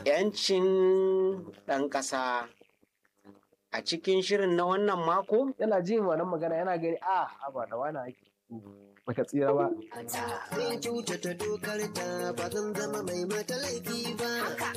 'Yancin ɗan ƙasa. A cikin shirin na wannan mako, yana jin wannan magana yana gani a haba da wani ake baka tsira ba Zan kyautata dokar ta ba zan zama mai mata laifi ba.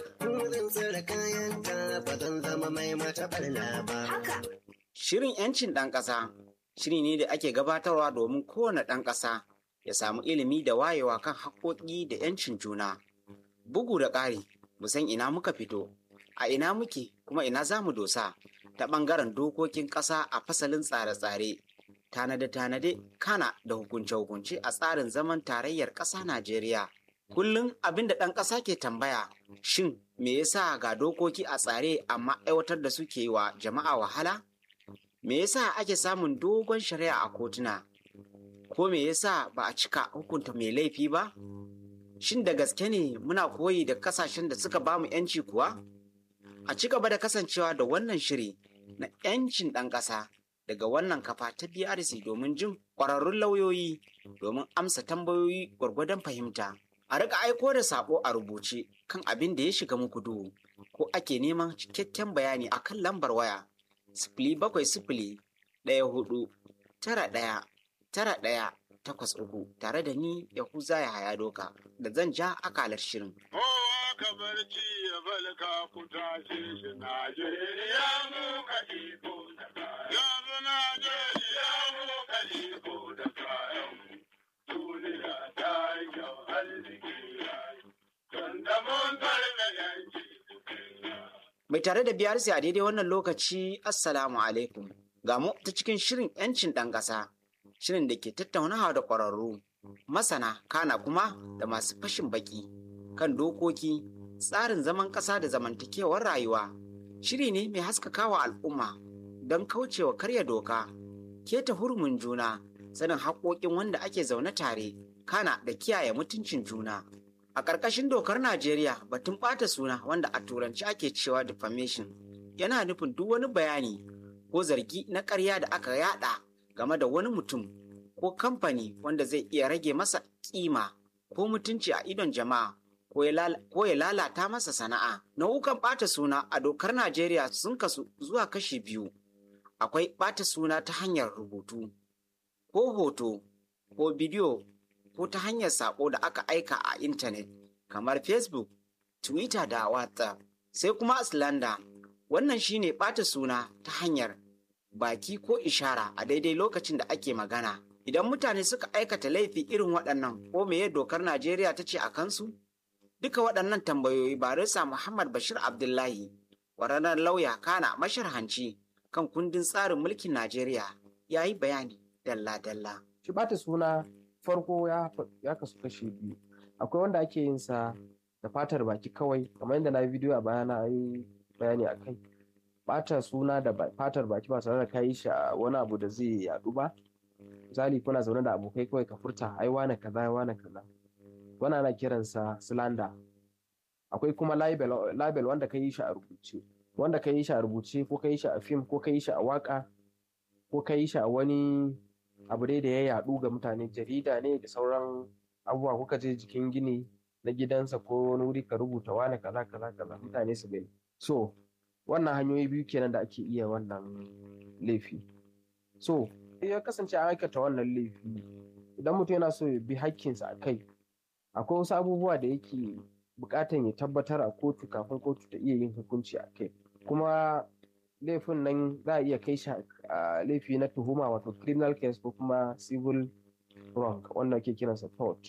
Zan tsare kayan ta ba zan zama mai mata barna ba. shirin 'yancin ɗan ƙasa shiri ne da ake gabatarwa domin kowane ɗan ƙasa ya samu ilimi da wayewa kan haƙoƙi da 'yancin juna. Bugu da ƙari, mu san ina muka fito, a ina muke kuma ina za mu dosa ta ɓangaren dokokin ƙasa a fasalin tsare-tsare, tanade-tanade, kana da hukunce-hukunce a tsarin zaman tarayyar ƙasa Najeriya. Kullum abin da ɗan ƙasa ke tambaya, shin me yasa ga dokoki a tsare amma aiwatar da suke yi wa jama'a wahala? Me yasa ake samun dogon shari'a a kotuna? Ko me yasa ba a cika hukunta mai laifi ba? Shin da gaske ne muna koyi da kasashen da suka bamu 'yanci kuwa? A ci gaba da kasancewa da wannan shiri na 'yancin ɗan ƙasa daga wannan kafa ta BRC domin jin ƙwararrun lauyoyi domin amsa tambayoyi gwargwadon fahimta. A riƙa aiko da saƙo a rubuce kan abin da ya shiga muku duhu ko ake neman cikakken bayani a kan lambar waya sifili bakwai sifili ɗaya hudu tara ɗaya tara ɗaya takwas uku tare da ni Yahuza ya haya doka da zan ja akalar shirin. Kowa ka barci ya balka ku tashe shi Najeriya mu ka iko da kayan. Yanzu Najeriya mu ka iko da kayan. Duniya ta yi kyau arziki ya yi. Tunda mun karɓe yanki cikin Mai tare da biyar a daidai wannan lokaci Assalamu alaikum. Ga mu ta cikin shirin 'yancin ɗan ƙasa, shirin da ke tattaunawa da ƙwararru, masana, kana kuma da masu fashin baki kan dokoki, tsarin zaman ƙasa da zamantakewar rayuwa. Shiri ne mai haskakawa al'umma don kaucewa karya doka, keta hurumin juna, sanin haƙoƙin wanda ake zaune tare, kana da kiyaye mutuncin juna. A ƙarƙashin dokar Najeriya batun ɓata suna wanda a turanci ake cewa defamation yana nufin duk wani bayani ko zargi na ƙarya da aka yada game da wani mutum ko kamfani wanda zai iya rage masa kima ko mutunci a idon jama'a ko ya lala- ko ya lalata masa sana'a. Nau'ukan ɓata suna a dokar Najeriya sun kasu zuwa kashi biyu. Akwai ɓata suna ta hanyar rubutu ko hoto ko bidiyo ko ta hanyar saƙo da aka aika a intanet kamar Facebook, Twitter da WhatsApp. Sai kuma slander wannan shine ɓata suna ta hanyar baki ko ishara a daidai lokacin da ake magana. Idan mutane suka aikata laifi irin waɗannan ko meye dokar Najeriya ta ce a kansu? Duka waɗannan tambayoyi barisa Muhammad Bashir Abdullahi, ƙwararren lauya kana masharhanci kan kundin tsarin mulkin Najeriya ya yi bayani dalla-dalla. shi bata suna farko ya ya kasu kashi biyu akwai wanda ake yin sa da fatar baki kawai kamar yadda na yi bidiyo a baya na yi bayani a kai bata suna da ba- fatar baki ba tare da ka yi shi a wani abu da zai yadu ba misali kuna zaune da abokai kawai ka furta ai wane kaza ai wane kaza wannan ana kiransa slander akwai kuma libel libel wanda ka yi shi a rubuce wanda ka yi shi a rubuce ko ka yi shi a fim ko ka yi shi a waka ko ka yi shi a wani abu dai da ya yaɗu ga mutane jarida ne da sauran abubuwa kuka je jikin gini na gidansa ko wani wuri ka rubuta wane kaza kaza kaza mutane su gani so wannan hanyoyi biyu kenan da ake iya wannan laifi so ya kasance an aikata wannan laifi idan mutum yana so ya bi hakkinsa a kai akwai wasu abubuwa da yake buƙatan ya tabbatar a kotu kafin kotu ta iya yin hukunci a kai kuma laifin nan za a iya kai shi a laifi na tuhuma wato criminal case ko kuma civil wrong wanda ke kiransa tort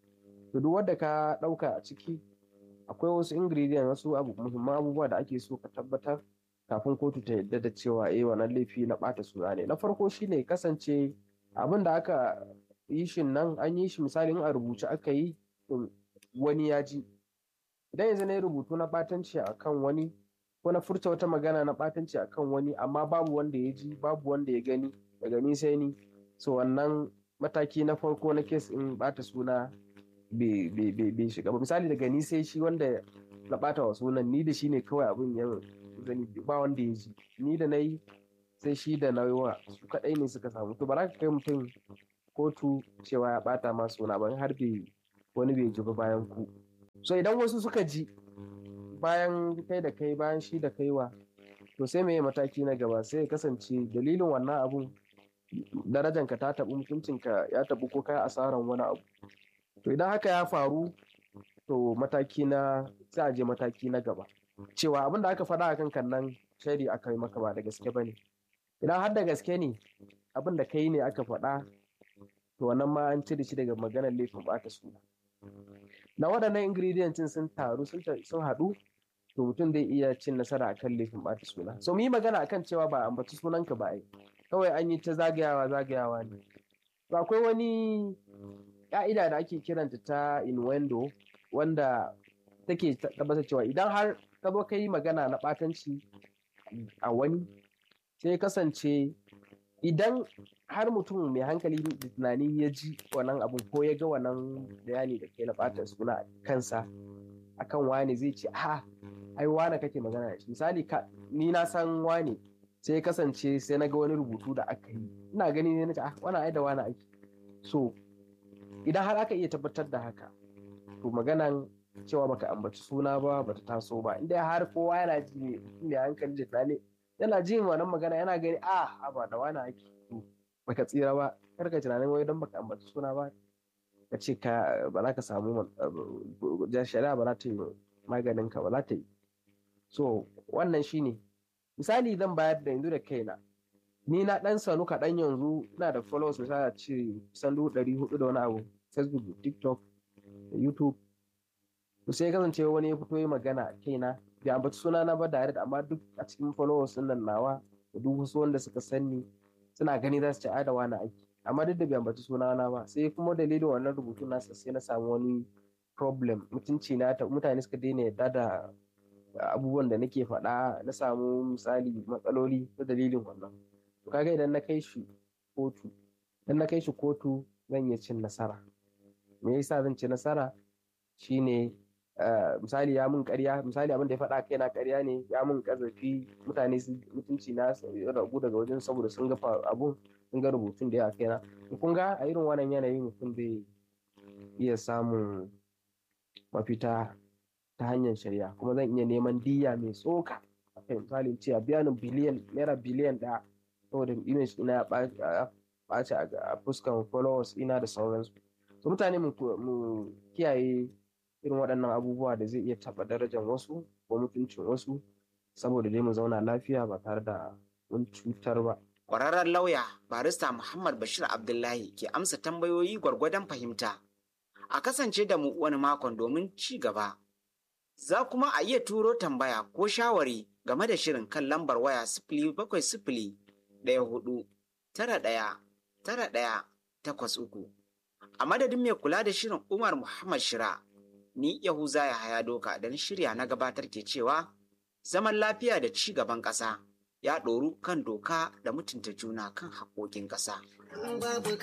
to duk wanda ka ɗauka a ciki akwai wasu ingredients wasu abu muhimman abubuwa da ake so ka tabbatar kafin kotu ta yadda da cewa eh wannan laifi na ɓata suna ne na farko shine kasance abin da aka yi shi nan an yi shi misali in a rubuce aka yi to wani ya ji idan yanzu na yi rubutu na ɓatanci a kan wani ko na furta wata magana na ɓatanci a kan wani amma babu wanda ya ji babu wanda ya gani daga ni sai ni so wannan mataki na farko na kes in ɓata suna bai bai- bai- bai shiga ba misali daga ni sai shi wanda na ɓata wa sunan ni da shi ne kawai abin ya zani ba wanda ya ji ni da na yi sai shi da na yi wa su kaɗai ne suka samu to ba za ka kai mutum kotu cewa ya ɓata ma suna ba in har bai wani bai ji ba bayan ku so idan wasu suka ji bayan kai da kai bayan shi da kaiwa to sai mai mataki na gaba sai ya kasance dalilin wannan abun darajanka ta taɓu mutuncinka ya taɓu ko kai asaran wani abu to idan haka ya faru to mataki na sai a je mataki na gaba cewa abin da aka faɗa akan kan nan shari aka yi maka ba da gaske ba ne idan har da gaske ne abin da kai ne aka faɗa to wannan ma an cire shi daga maganar laifin ɓata suna na waɗannan ingredients sun taru sun haɗu to mutum zai iya cin nasara akan laifin ɓata suna so mu yi magana akan cewa ba ambaci sunanka ba ai kawai an yi ta zagayawa zagayawa ne to akwai wani ka'ida da ake kiranta ta innuendo wanda take tabbatar cewa idan har ka zo ka yi magana na ɓatanci a wani sai kasance idan har mutum mai hankali da tunani ya ji wannan abun ko ya ga wannan bayani da ke na ɓata suna kansa akan wane zai ce a ai wane kake magana da shi misali ni na san wane sai kasance sai na ga wani rubutu da aka yi ina gani ne na ce ah wani ai da wani ake so idan har aka iya tabbatar da haka to maganan cewa baka ambaci suna ba bata taso ba inda har kowa yana ji ne mai hankali da tunani yana jin wannan magana yana gani a ba da wani ake to baka tsira ba kar ka tunanin wai don baka ambaci suna ba ka ce ka ba za ka samu shari'a ba za ta yi maganin ka ba za ta yi so wannan shine misali zan bayar da yanzu da kaina ni na dan sanu kaɗan yanzu ina da followers misali a ce kusan dubu ɗari hudu da wani abu facebook da tiktok da youtube to sai kasance wani ya fito yi magana kaina bai ambaci suna na ba direct amma duk a cikin followers din nan nawa da duk wasu wanda suka sanni suna gani za su ci da wani aiki amma duk da bai ambaci suna na ba sai kuma dalilin wannan rubutu nasa sai na samu wani problem mutunci na ta mutane suka daina yadda da abubuwan da nake faɗa na samu misali matsaloli ta dalilin wannan to kaga idan na kai shi kotu idan na kai shi kotu zan iya cin nasara me yasa zan ci nasara shine misali ya mun ƙarya misali abin da ya faɗa kai na ƙarya ne ya mun ƙazafi mutane su mutunci na ragu daga wajen saboda sun ga abun sun ga rubutun da ya kai na kun ga a irin wannan yanayi mutum zai iya samun mafita ta hanyar shari'a kuma zan iya neman diya mai tsoka akai misali ce a biya ni biliyan naira biliyan ɗaya saboda image ina ya ɓaci a fuskan followers ina da sauransu so mutane mu kiyaye irin waɗannan abubuwa da zai iya taɓa darajar wasu ko mutuncin wasu saboda dai mu zauna lafiya ba tare da mun cutar ba Ƙwararren lauya barista Muhammad Bashir Abdullahi ke amsa tambayoyi gwargwadon fahimta. A kasance da mu wani makon domin ci gaba. Za kuma a iya turo tambaya ko shawari game da shirin kan lambar waya sifili bakwai sifili ɗaya hudu tara ɗaya tara ɗaya takwas uku. A madadin mai kula da shirin Umar Muhammad Shira, ni Yahuza ya haya doka don shirya na gabatar ke cewa zaman lafiya da ci gaban ƙasa. ya ɗoru kan doka da mutunta juna kan haƙoƙin ƙasa. Babu